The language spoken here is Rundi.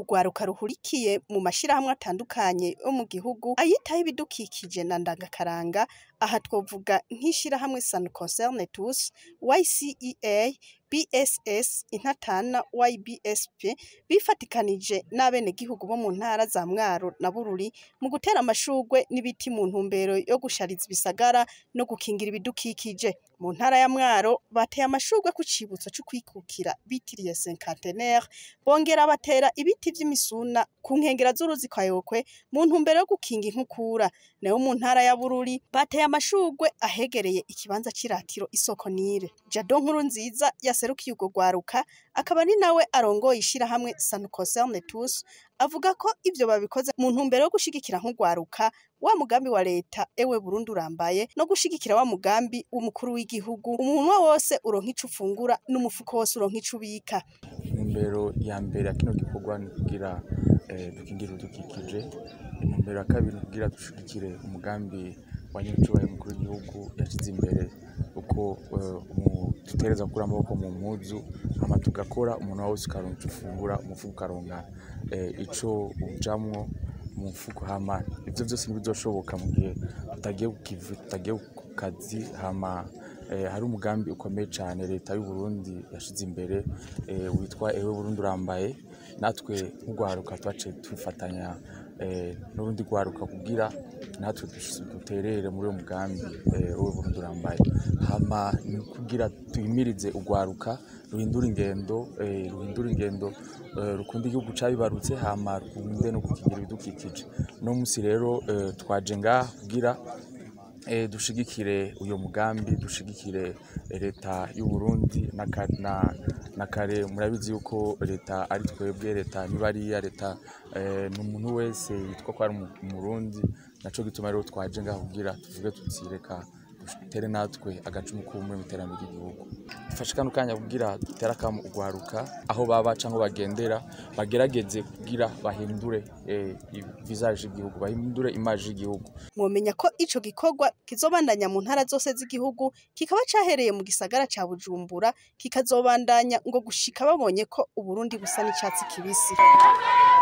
urwaruka ruhurikiye mu mashirahamwe atandukanye yo mu gihugu ayitaho ibidukikije na ndangakaranga aha twovuga nk'ishirahamwe San Concerne Tous, YCEA, BSS, Intatana, YBSP bifatikanije n'abenegihugu bo mu ntara za Mwaro na Bururi mu gutera amashurwe n'ibiti mu ntumbero yo gushariza ibisagara no gukingira ibidukikije. Mu ntara ya Mwaro bateye amashurwe ku cibutso co kwikukira bitiriye Cinquantenaire, bongera batera ibiti vy'imisuna ku nkengera z'uruzi kwa Yokwe mu ntumbero yo gukinga inkukura. Nayo mu ntara ya Bururi bateye amashurwe ahegereye ikibanza c'iratiro isoko Nile. Jado Nkurunziza yaserukiye urwo rwaruka akaba ni nawe arongoye ishirahamwe San Concerne Tous avuga ko ivyo babikoze mu ntumbero yo gushigikira nk'urwaruka wa mugambi wa leta ewe Burundi urambaye no gushigikira wa mugambi w'umukuru w'igihugu umunwa wose uronka ico ufungura n'umufuko wose uronka ico ubika. intumbero ya mbere ya kino gikorwa ni kugira eh, dukingire ibidukikije intumbero ya kabiri ni kugira dushigikire umugambi wa nyir'icyubahiro umukuru w'igihugu yashyize imbere uko eh, umu- dutereza gukura amaboko mu mpuzu hama tugakora umuntu wese ukaronka ico ufungura umufuko ukaronka eh, ico ujamwo mu mufuko hama ivyo vyose ntibizoshoboka mu gihe tutagiye ku kivi tutagiye ku kazi hama eh, hari umugambi ukomeye cane leta y'u Burundi yashize imbere eh, witwa ewe Burundi urambaye natwe nk'urwaruka twaciye twifatanya eh, n'urundi rwaruka kugira natwe dus- duterere muri uwo mugambi eh, ewe Burundi urambaye hama ni kugira tuhimirize urwaruka ruhindura ingendo eh, ruhindura ingendo eh, rukunda igihugu cabibarutse hama rukunde no gukingira ibidukikije uno musi rero eh, twaje ngaha kugira eh, dushigikire uyo mugambi dushigikire eh, leta y'u Burundi na, ka- na, na kare murabizi yuko leta ari twebwe leta nibariya leta eh, ni umuntu wese yitwa ko ari umu- umurundi naco gituma rero twaje ngaha kugira tuvuge tuti reka dutere natwe agacumu k'ubumwe mu iterambere ry'igihugu dufashe kano kanya kugira dutere akamu urwaruka aho baba canke bagendera bagerageze kugira bahindure eh, visage y'igihugu bahindure image y'igihugu Mwomenya ko ico gikorwa kizobandanya mu ntara zose z'igihugu kikaba cahereye mu gisagara ca Bujumbura kikazobandanya ngo gushika babonye ko Uburundi busa n'icatsi kibisi.